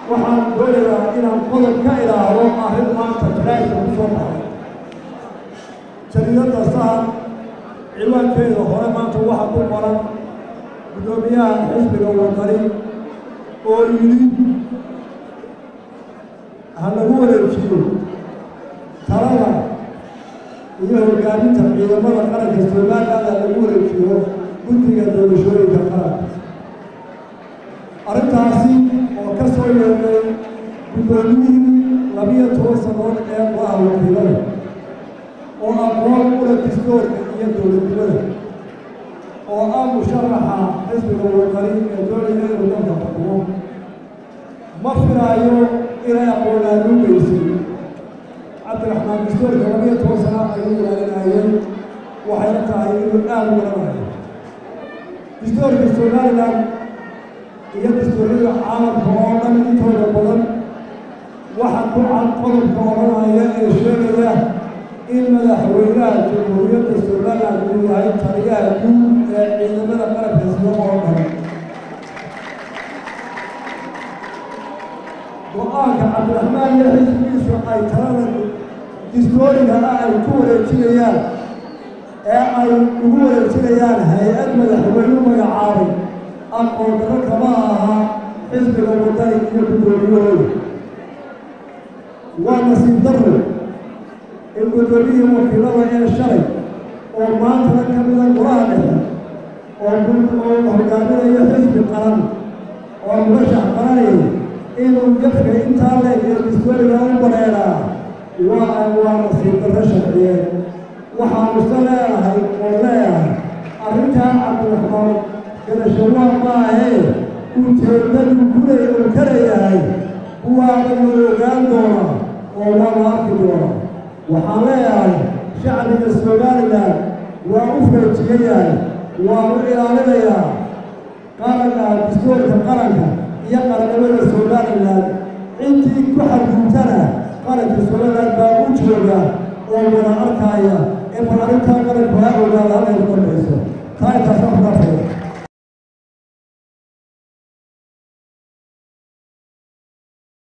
waxaan doonayaa inaan qodob ka ilaahdo arrin maanta jaraa'idka ku soo baxay jariidadda sahar ciwaankeeda hore maanta waxaa ku qoran guddoomiyaha xisbiga wadani oo yidhi ha lagu wareejiyo talada iyo hogaaminta ciidamada qaranka somaliland ha lagu wareejiyo guddiga doorashooyinka qaranka arrintaasi oo ka soo yeelnay guddoomiyihii labiyo toban sannadood ee go-aha wakiilada oo aqoon ula distoorka iyo dowladnimada oo ah musharaxa xisbiga wadani ee doonaya inuu dalka xukumo ma filaayo inay aqoonaanuugeysay cabdiraxmaan distoorka labiyo toban sana ayuu ilaalinayeen waxayna tahay inuu aada u garanayo distoorka somaliland iyo dastuuryada caalamka oo dhan intooda badan waxaa ku cad qodobka odhanaya ee sheegaya in madaxweynaha jamhuuriyadda somaliland uu yahay taliyaha guud ee ciidamada qaranka sida oo dhan go-aanka cabdiraxmaan iyo xisbigiisu ay talada distooriga ah ay ku wareejinayaan ee ay ugu wareejinayaan hay-ad madaxweyne magacaabay aqoon daro kama aha xisbiga wadani iyo guddoomiyahooda waa nasiib darro in guddoomiyihii wakiilada ee shalay oo maantana ka mida golaha dhexe oo oo hogaaminayo xisbi qaran oo murashax qaranayay inuu jafka intaa leeg iyo distooriga u badheedhaa waa waa nasiib darro sharciyeed waxaanusa leedahay oo leeyahay arrintaa cabdiraxmaan garashawaa maahee ujeeddadu gulay uu ka leeyahay kuwaana la ogaan doonaa oo waa la arki doonaa waxaan leeyahay shacbiga somalilan waa u feejigan yahay waanu ilaalinayaa qaranka distoorka qaranka iyo qarannimada somalilan